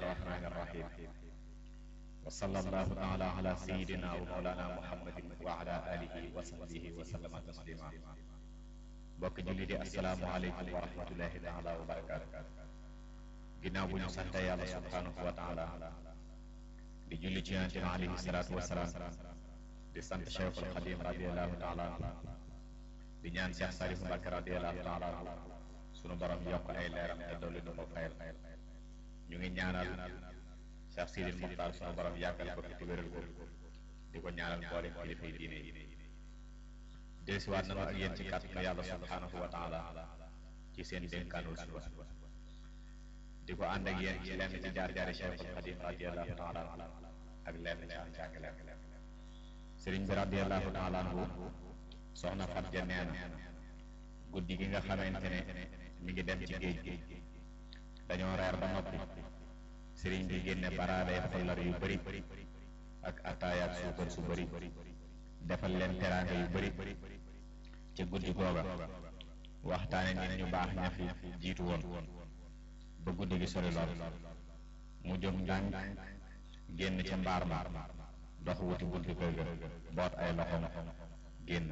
الرحمن الرحيم وصلى الله تعالى على سيدنا ومولانا محمد وعلى آله وصحبه وسلم تسليما bokk julli di asalaamualeykum wa rahmatullahi taala wa barakaatu ginnaaw bu ñu sante yàlla subhaanahu wa taala di julli ci yonente bi alayhi salaatu wasalaam di sant cheikhul xadim radiallahu taala di ñaan cheikh sarif mbàkke radiallahu taala sunu borom yokk ay leeram te dolli nu ko fayal ñu ngi ñaanal cheikh sidil muxtaar sunu borom yàggal ko fi te wéral ko di ko ñaanal mboolem kilifa yi diine yi dellusiwaat nañu ak yéen ci kàttanu yàlla subhaanahu wa taala ci seen dénkaanul suba di ko ànd ak yéen ci lenn ci jaar-jaari cheikhul xadim radiallahu taala ak lenn ci am jàngaleem sëriñ bi radiallahu taala anhu soxna fat ja nee na guddi gi nga xamante ne mi ngi dem ci géej gi dañoo reer ba noppi sëriñ bi génne baraaday xollar yu bëri ak ataaya ak suukar su bëri defal leen teraanga yu bëri ca guddi googa waxtaane nit ñu baax ña fi jiitu woon ba guddi gi sori lool mu jóg ndànk génn ca mbaar ma dox wuti buntu kër ga boot ay loxoom génn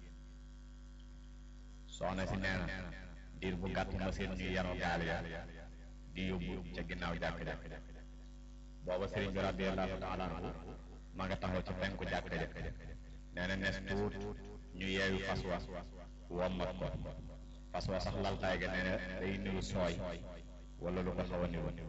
soxna si nee na diir bu gàtt ma seen ñu yanu gaal ya di yóbbu ca ginnaaw jàkk ja booba sëriñ bi radiallahu taala anhu ma nga taxaw ci penku jàkk ja nee na nes tuut ñu yeewu fas wa wommat ko fas wa sax laltaay ga nee na day niru sooy wala lu ko xaw a niru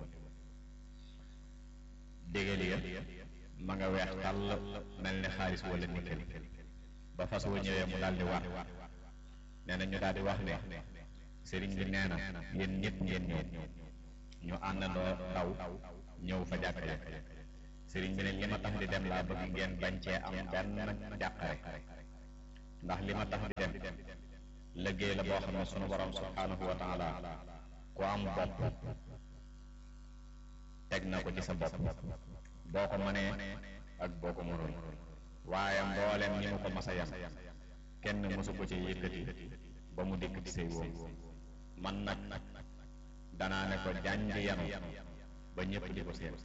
dégal ya ma nga weex tàll mel ni xaalis wala nikkel ba fas wa ñëwee mu daal di war nee na ñu daal di wax ne sëriñ bi nee na yéen ñëpp ngeen ñëw ñu àndandoo daw ñëw fa jàkk ja sëriñ bi ne li ma tax di dem laa bëgg ngeen bañ cee am benn jàqare ndax li ma tax di dem liggéey la boo xam ne sunu borom subhaanahu wa taala ku am bopp teg na ko ci sa bopp boo ko mënee ak boo ko mënul waaye mboolem ñi mu ko mas a yam kenn mësu ko ci yëkkati ba mu dikk ci say woom man nag danaa ne ko jànj yanu ba ñëpp di ko seen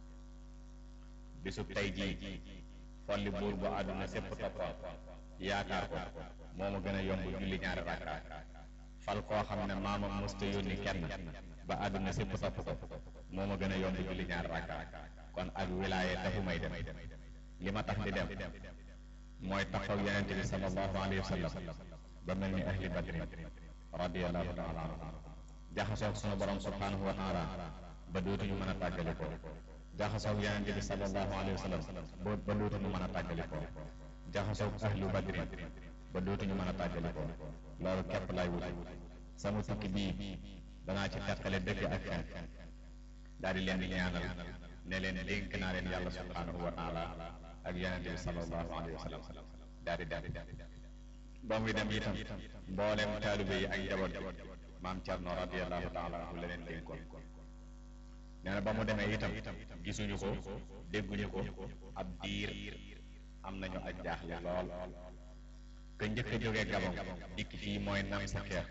bisub tey jii folli buur bu àdduna sépp toppoon yaakaar ko moo ma gën a yomb julli ñaari rakkaat fal koo xam ne maamam mësta yónni kenn ba àdduna sépp topp ko moo ma gën a yomb julli ñaari rakkaat kon ak wilaaye taxu may dem li ma tax di dem mooy taxaw yonente bi sallallahu alayhi wa sallam ba mel ni ahli badrin radiallahu taala anhu jaxasoog sunu borom subhanahu wa taala ba dootuñu mën a tàggali ko jaxasoog yonente bi sallallahu alayhi wa sallam ba dootuñu mën a tàggali ko jaxasoog ahlu badrin ba dootuñu mën a tàggali ko loolu képp lay wuti sama tukki bii danaa ci teqale dëgg ak fen daal di leen di ñaanal ne leen dénk naa leen yàlla subhanahu wa taala ak yonente bi sallallahu alayhi wa sallam daal di daal di ba muy dem itam mboolem taalibe yi ak njaboot bi maam Cerno radiallahu taala anhu la leen dénkoon nee na ba mu demee itam gisuñu ko dégguñu ko ab diir am nañu ak jaaxle lool ka njëkk a jógee Gabon dikk fii mooy nam sa xeer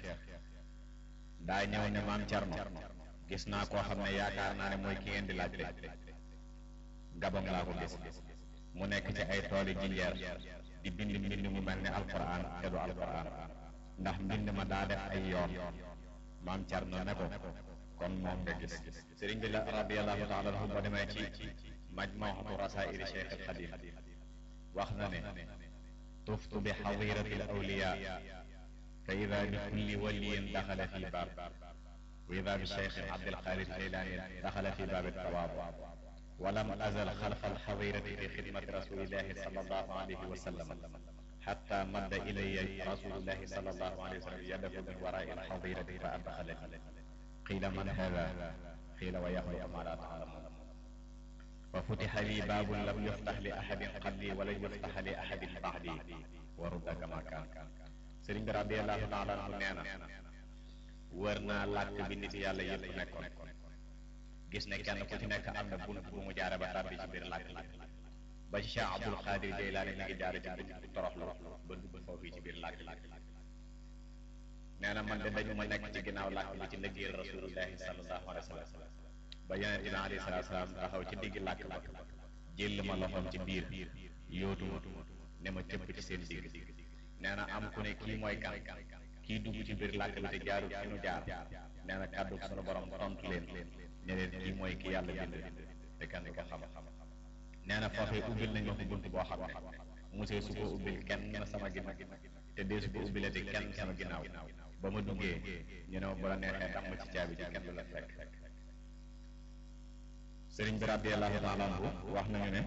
daa ñëw ne maam Cerno gis naa koo xam ne yaakaar naa ne mooy ki ngeen di laajte Gabon laa ko gis mu nekk ci ay tooli jinjeer di bind mbind mu mel ne alquran te du alquran ndax mbind ma daa def ay yoon maam Cerno ne ko kon moom nga gis sëriñ bi la radiallahu taala anhu ba demee ci majmuatu rasaili cheikh al xadim wax na ne tuftu bi xadirati al awliya fa ida bi kulli waliyin daxala fi baab wa ida bi cheikh abdul xaadir jeylaani daxala fi baab tawaab ولم أزل خلف الحظيرة في خدمة رسول الله صلى الله عليه وسلم حتى مد إلي رسول الله صلى الله عليه وسلم يده من وراء الحظيرة فأدخلني قيل من هذا قيل ويهوى ما لا تعلمون وفتح لي باب لم يفتح لأحد قبلي ولن يفتح لأحد بعدي ورد كما كان سرين رضي الله تعالى عنه نينا ورنا لك بنت يالا يب نكون gis ne kenn ku ci nekk am na bunt bu mu jaare ba tàbbi ci biir làkk làkk ba ci Cheikh Abdul Xaadir Jeylaani mi ngi jaare ci bunt bu toroxlu ba dugg foofu ci biir làkk làkk nee na man de dañu ma nekk ci ginnaaw làkk bi ci liggéeyal rasulullahi sallallahu alayhi wa sallam ba yonente bi alayhi salaatu salaam taxaw ci digg làkk ba jël ma loxoom ci biir yóotu ma ne ma cëpp ci seen digg nee na am ku ne kii mooy kan kii dugg ci biir làkk bi te jaarul fi nu jaar nee na kàddu sunu borom tontu leen ne leen kii mooy ki yàlla bind te kenn du ko xam nee na foofee ubbil nañ ma ko bunt boo xam ne musee su ko ubbil kenn sama ginnaaw te dee su ko ubbilati kenn sama ginnaaw ba ma duggee ñu ne ma bu la neexee damm ci caabi ji kenn du la fekk sëriñ bi radiyallahu taala anhu wax nañu ne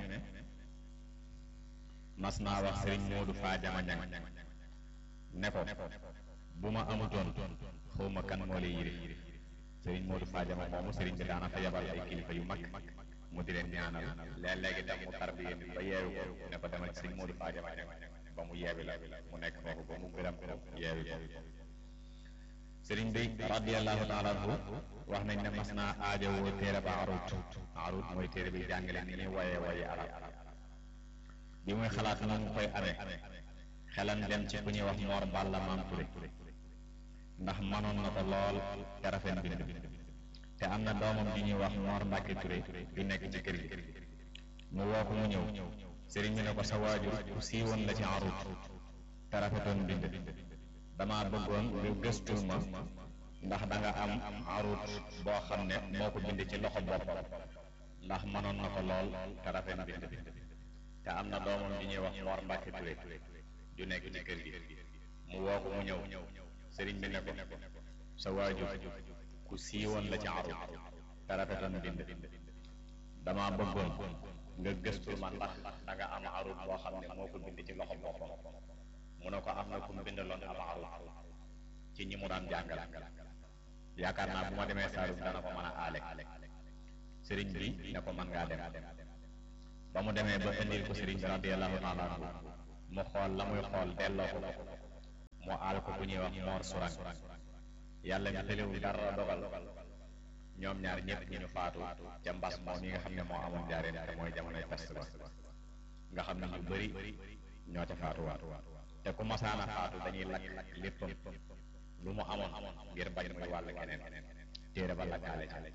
mas naa wax sëriñ Moodu Faajama ñang ne ko bu ma amutoon xawma kan moo lay yire sëriñ Moodu Faajama moomu sëriñ bi daana fa yabal ay kilifa yu mag mu di leen ñaanal léeg-léegi tam mu tarbiye nit ba yeewu ko ne ko demal ci sëriñ Moodu Faajama ñang ba mu yeewi la mu nekk foofu ba mu gërëm ko yeewi ko sëriñ bi radiyallahu taala anhu wax nañ ne mas naa aajowoo téere ba arut arut mooy téere bi jàngale ni ñuy woyee woye arab bi muy xalaat na mu koy amee xelam dem ci ku ñuy wax Mor Balla Maam Touré ndax mënoon na ko lool te rafet bind te am na doomam di ñuy wax Mor Mbàkke Touré bi nekk ci kër gi mu woo ko mu ñëw sëriñ bi ne ko sa waajur ku siiwoon la ci arut te rafetoon bind dama bëggoon nga gëstul ma ndax da nga am arut boo xam ne moo ko bind ci loxo boppam ndax mënoon na ko lool te rafet bind te am na doomam di ñuy wax Mor Mbàkke Touré ju nekk ci kër gi mu woo ko mu ñëw sëriñ bi ne ko sa waajur ku siiwoon la ci arut te rafetoon bind dama bëggoon nga gëstul ma ndax da nga am arut boo xam ne moo ko bind ci loxo boppam mu ne ko am na ku mu bindaloon am arut ci ñi mu daan jàngal yaakaar naa bu ma demee Saalum dana ko mën a aale sëriñ bi ne ko mën ngaa dem ba mu demee ba indil ko sëriñ bi radiyallahu taala anhu mu xool la muy xool delloo ko mu aal ko ku ñuy wax moor surang yàlla mi tëlewul dara dogal ñoom ñaar ñëpp ñu ñu faatu ca mbas moom yi nga xam ne moo amoon jaareen te mooy jamonoy peste ba nga xam ne ñu bëri ñoo ca faatuwaat te ku masaana faatu dañuy lakk léppam lu mu amoon ngir bañ muy wàll keneen téere ba lakkaale ca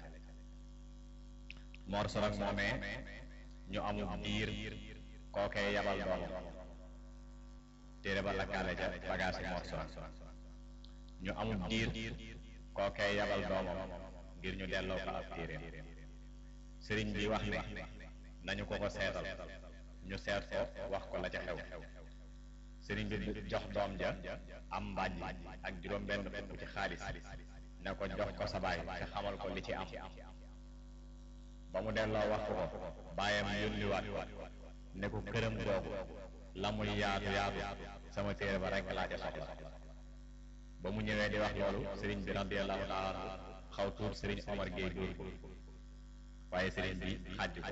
Mor Sorang moomee ñu amul diir kookee yabal doomam téere ba lakkaale ca bagaasi Mor Sorang ñu amul diir kookee yabal doomam ngir ñu delloo ko ab téereem sëriñ bi wax ne nañu ko ko seetal ñu seet ko wax ko la ca xew sëriñ bi jox doom ja am mbàjj ak juróom benn fukk ci xaalis ne ko jox ko sa baay te xamal ko li ci am ba mu delloo wax ko ko baayam yónniwaat ko ne ko këram googu la muy yaatu yaatu sama téere ba rekk laa ca soxla ba mu ñëwee di wax loolu sëriñ bi radiyallahu taala anhu xaw tuut sëriñ Omar Gueye dóor ko waaye sëriñ bi xàjj ko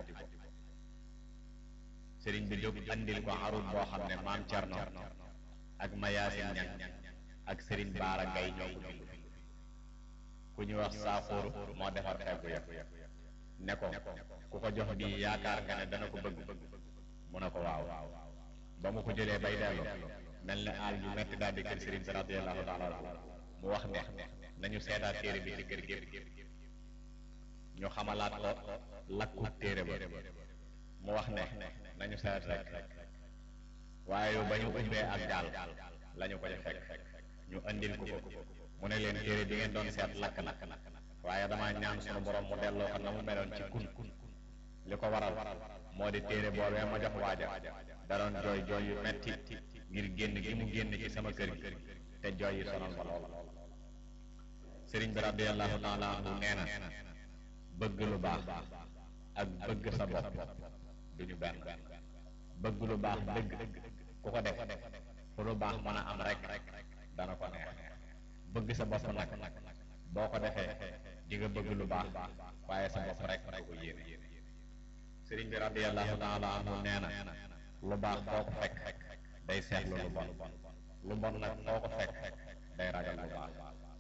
sëriñ bi jóg andil ko arut boo xam ne maam Cerno ak Mayaasin Ñang ak sëriñ Baara Gay ñoo ko bind ku ñu wax Saaxóoru moo defar feggu ya ne ko ku ko jox bii yaakaar nga ne dana ko bëgg mu ne ko waaw ba mu ko jëlee bay dellu mel ne aal yu metti daal di kër sëriñ bi radiyallahu taala anhu mu wax ne nañu seetaat téere bi ci kër gépp ñu xamalaat ko lakku téere ba mu wax ne nañu seet rek waaye yow ba ñu umbee ak daal la ñu ko ca fekk ñu andil ko ko mu ne leen téere bi ngeen doon seet lakk na waaye damaa ñaan sunu borom mu delloo ko na mu meloon ci kun li ko waral moo di téere boobee ma jox waaja da doon jooy jooy yu metti ngir génn gi mu génn ci sama kër gi te jooy yi sonal ma lool sëriñ bi radiyallahu taala anhu nee na bëgg lu baax ak bëgg sa bopp duñu benn bëgg lu baax dëgg ku ko def fu lu baax mën a am rek dana ko neex bëgg sa bopp nag boo ko defee di nga bëgg lu baax waaye sa bopp rek nga ko yéene sëriñ bi radiyallahu taala anhu nee na lu baax foo ko fekk day seetlu lu bon lu bon nag foo ko fekk day ragal lu baax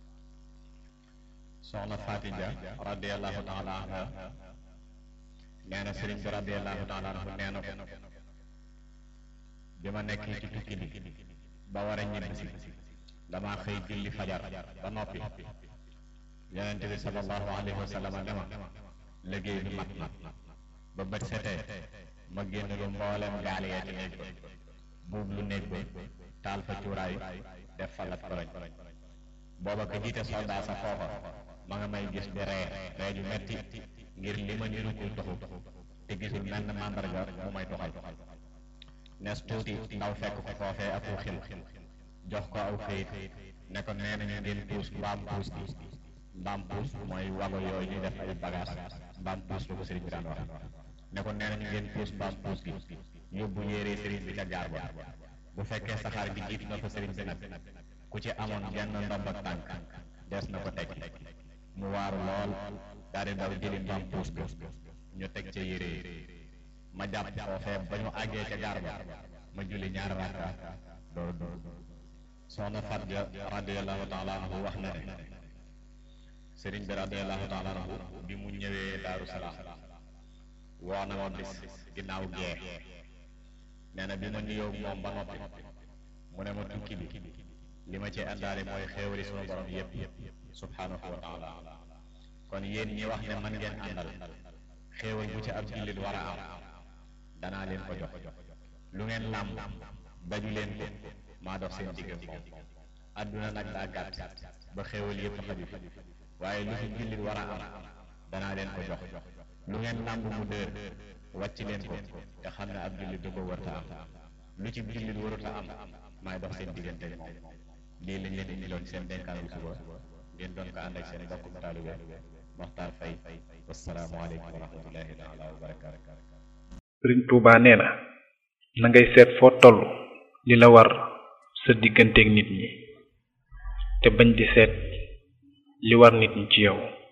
soxna Fatija radiyallahu taala anha nee na sëriñ bi radiyallahu taala anhu nee na ko bi ma nekkee ci tukki bi ba war a ñibbisi damaa xëy julli fajar ba noppi yonent bi sallallahu alayhi wa sallam ne ma liggéey bi mat na ba bët setee ma génn lu mboolem gaal yee ci néeg ba buub lu néeg ba taal fa cuuraay def fa lat koloñ booba ko jiite soldat sa foofa ma nga may gis di ree ree ju metti ngir li ma niru kuy toxu te gisul menn màndarga mu may toxal nes tuuti ndaw fekk ko foofee ak xil jox ko aw këyit ne ko nee nañu ngeen puus mbaam puus gi mbaam puus mooy wago yooyu ñuy def ay bagage mbaam puus la ko sëriñ bi daan wax ne ko nee nañu ngeen puus mbaam puus gi yóbbu yére sëriñ bi ca gaar ba bu fekkee saxaar gi jiitu na fa sëriñ bi nag ku ci amoon genn ndomb ak tànk des na ko teg mu waaru lool daal di daw jëli mbaam puus ga ñu teg ca yére yi ma jàpp foofee ba ñu àggee ca gaar ba ma julli ñaari rakka door dugg soxna Fat Ja radiallahu taala anhu wax na ne sëriñ bi radiallahu taala anhu bi mu ñëwee daaru salaam woo na ma bis ginnaaw gee nee na bi ma nuyoo moom ba noppi mu ne ma tukki bi li ma ci àndaale mooy xéewali sunu borom yépp subhaanahu wa taala kon yéen ñi wax ne man ngeen àndal xéewal bu ci ab jullit war a am danaa leen ko jox lu ngeen làmb daju leen ko maa dox seen digg moom àdduna nag daa gàtt ba xéewal yépp xaju fi waaye lu fi jullit war a am danaa leen ko jox lu ngeen làmb mu dër wàcc leen ko te xam ne ab jullit du ko warta am lu ci jullit waruta am maay dox seen diggante moom lii lañ leen indiloon seen dénkaanul suba ngeen doon ko ànd ak seen mbokkum taalibe Moxtaar Fay wasalaamaaleykum wa rahmatullahi taala wa barakaatu sëriñ Tuubaa nee na na ngay seet foo toll li la war sa digganteeg nit ñi te bañ di seet li war nit ñi ci yow